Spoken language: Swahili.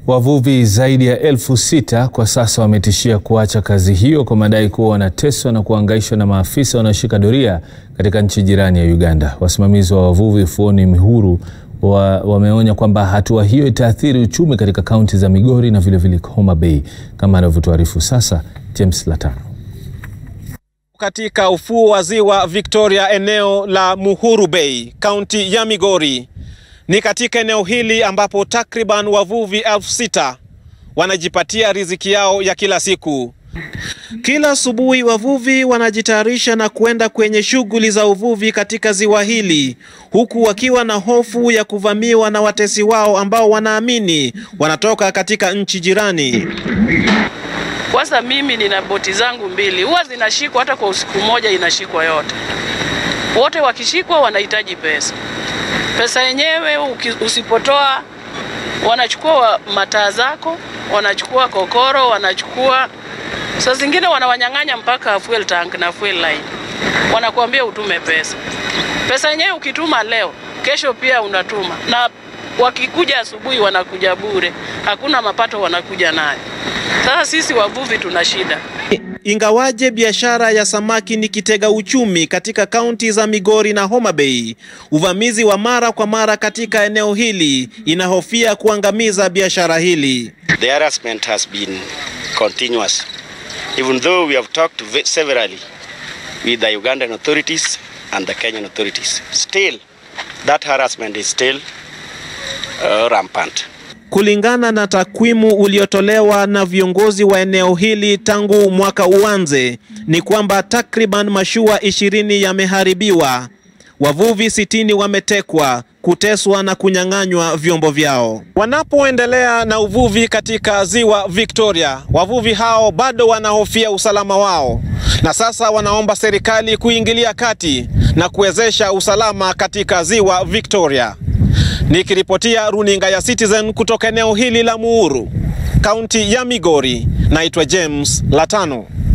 Wavuvi zaidi ya elfu sita kwa sasa wametishia kuacha kazi hiyo kwa madai kuwa wanateswa na kuhangaishwa na maafisa wanaoshika doria katika nchi jirani ya Uganda. Wasimamizi wa wavuvi ufuoni Mihuru wa, wameonya kwamba hatua hiyo itaathiri uchumi katika kaunti za Migori na vilevile Homa Bay, kama anavyotuarifu sasa James Latano. Katika ufuo wa ziwa Victoria, eneo la Muhuru Bay, kaunti ya Migori. Ni katika eneo hili ambapo takriban wavuvi elfu sita wanajipatia riziki yao ya kila siku. Kila asubuhi wavuvi wanajitayarisha na kuenda kwenye shughuli za uvuvi katika ziwa hili, huku wakiwa na hofu ya kuvamiwa na watesi wao ambao wanaamini wanatoka katika nchi jirani. Kwanza mimi nina boti zangu mbili, huwa zinashikwa hata kwa usiku mmoja inashikwa yote. Wote wakishikwa wanahitaji pesa. Pesa yenyewe usipotoa, wanachukua mataa zako, wanachukua kokoro, wanachukua saa zingine wanawanyang'anya mpaka fuel tank na fuel line, wanakuambia utume pesa. Pesa yenyewe ukituma leo, kesho pia unatuma, na wakikuja asubuhi wanakuja bure, hakuna mapato wanakuja nayo. Sasa sisi wavuvi tuna shida. Ingawaje biashara ya samaki ni kitega uchumi katika kaunti za Migori na Homa Bay, uvamizi wa mara kwa mara katika eneo hili inahofia kuangamiza biashara hili. The harassment has been continuous. Even though we have talked severally with the Ugandan authorities and the Kenyan authorities, still that harassment is still uh, rampant. Kulingana na takwimu uliotolewa na viongozi wa eneo hili tangu mwaka uanze, ni kwamba takriban mashua ishirini yameharibiwa, wavuvi sitini wametekwa, kuteswa na kunyang'anywa vyombo vyao. Wanapoendelea na uvuvi katika ziwa Victoria, wavuvi hao bado wanahofia usalama wao, na sasa wanaomba serikali kuingilia kati na kuwezesha usalama katika ziwa Victoria. Nikiripotia runinga ya Citizen kutoka eneo hili la Muhuru, kaunti ya Migori, naitwa James Latano.